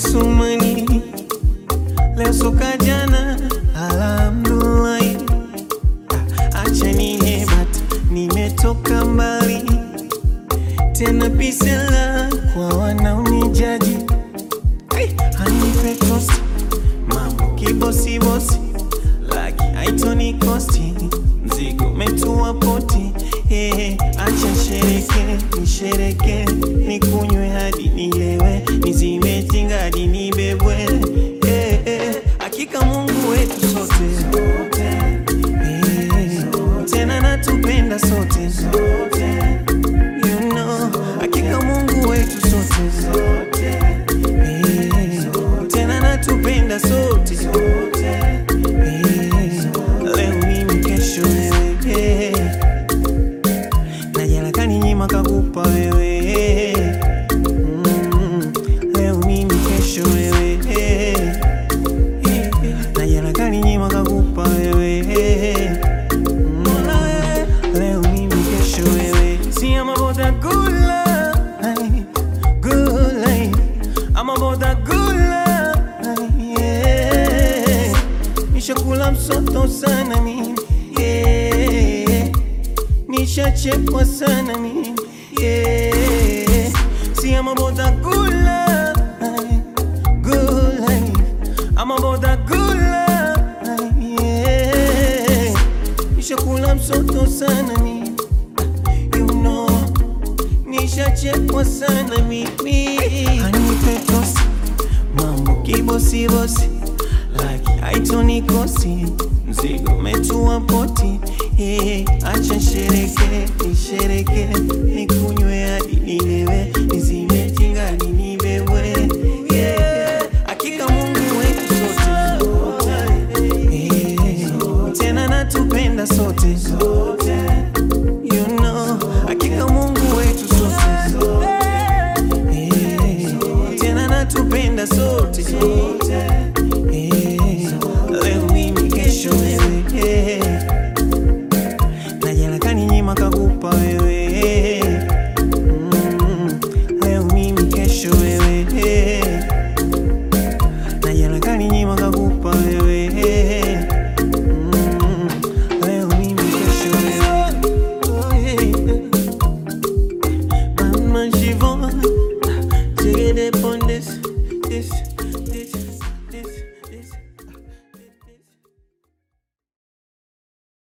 Sumani leo soka jana, alhamdulillah. Acha nihebata, nimetoka mbali tena, pisela kwa wanaonijaji Hey, hanipe tosti mambo kibosibosi, laki haitoni kosti, mzigo metua poti. Hey, acha shereke nishereke, nikunywe hadi nilewe, nizime tinga hadi nibebwe. Hey, hey, hakika Mungu wetu sote Hey, tena natupenda sote You know, hakika Mungu wetu sote Hey, tena natupenda sote Hey, leo mimi kesho wewe Hey, na jana kaninyima kakupa wewe Mm, leo mimi kesho wewe Hey, na jana kaninyima kakupa wewe Mm, leo mimi kesho wewe See I'm about that good life, good life. I'm about that good life, yeah. Nishakula msoto sana mimi, yeah. Nishachekwa sana mimi, yeah. See I'm about that good life, good life. I'm about that good life, yeah. Nishakula msoto sana mimi, you know nishachekwa sana mimi. Anipe tosi mambo kibosibosi, laki haitonikosi, mzigo umetua poti. Eh, acha shereke nishereke, nikunywe hadi nilewe, nizime tinga hadi nibebwe. Yeah, hakika Mungu wetu sote Eh, tena natupenda sote You know, hakika Mungu wetu sote Eh, tena natupenda sote